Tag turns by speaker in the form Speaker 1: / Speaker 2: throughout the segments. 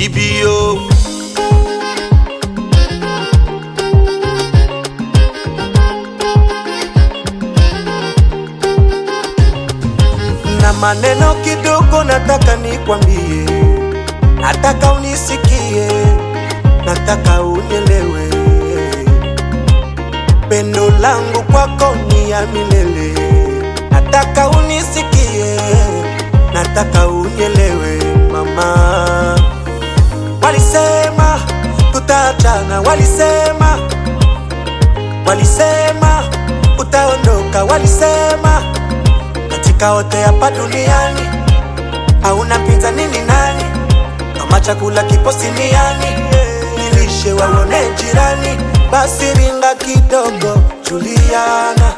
Speaker 1: TBO
Speaker 2: na maneno kidogo nataka nikwambie, nataka unisikie, nataka unielewe. Pendo langu kwako ni ya milele, nataka unisikie, nataka unielewe mama. Walisema tutaachana, walisema, walisema utaondoka, walisema katika wote hapa duniani hauna mpinzani ni nani? Kama chakula kipo siniani, nilishe waone jirani. Basi ringa kidogo, Juliana,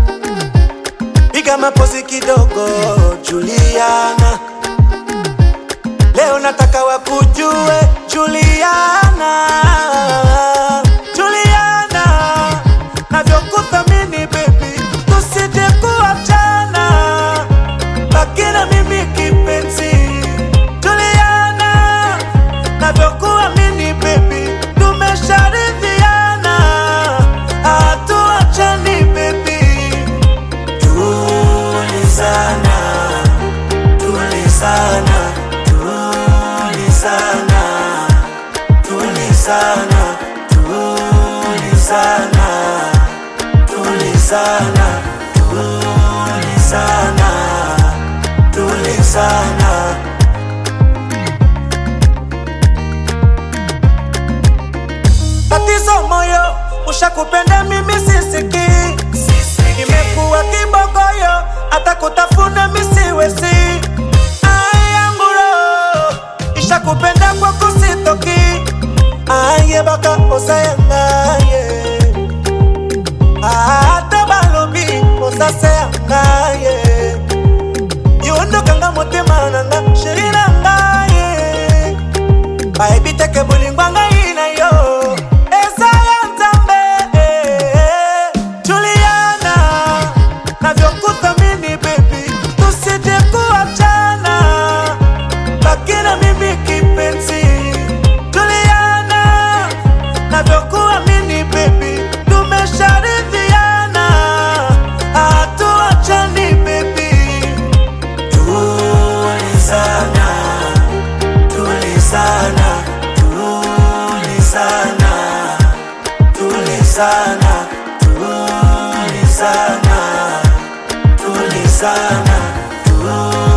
Speaker 2: piga mapozi kidogo, Juliana. Leo nataka wakujue Juliana, Juliana, navyokuthamini baby, tusije kuachana, baki na mimi kipenzi, Juliana, navyokuamini baby, tumesharidhiana, hatuachani baby, tulizana tulizana tulizana tulizana tulizana tulizana tulizana tulizana tatizo moyo ushakupenda mimi sisiki imekuwa kibogoyo hata kutafuna misiwesi ayanguro ishakupenda kwa kusitoki aye baka osayangaye ata balobi osaseyangaye yondokanga motema nanga sheri na ngaye bayebi teke bolingo ngai na yo eza ya nzambe juliana navyokuthamini bebi tusije kuachana baki na mimi kipenzi juliana navyokuamini bebi tumesharidhiana hatuachani bebi tulizana tulizana tulizana tulizana tulizana tulizana tulizana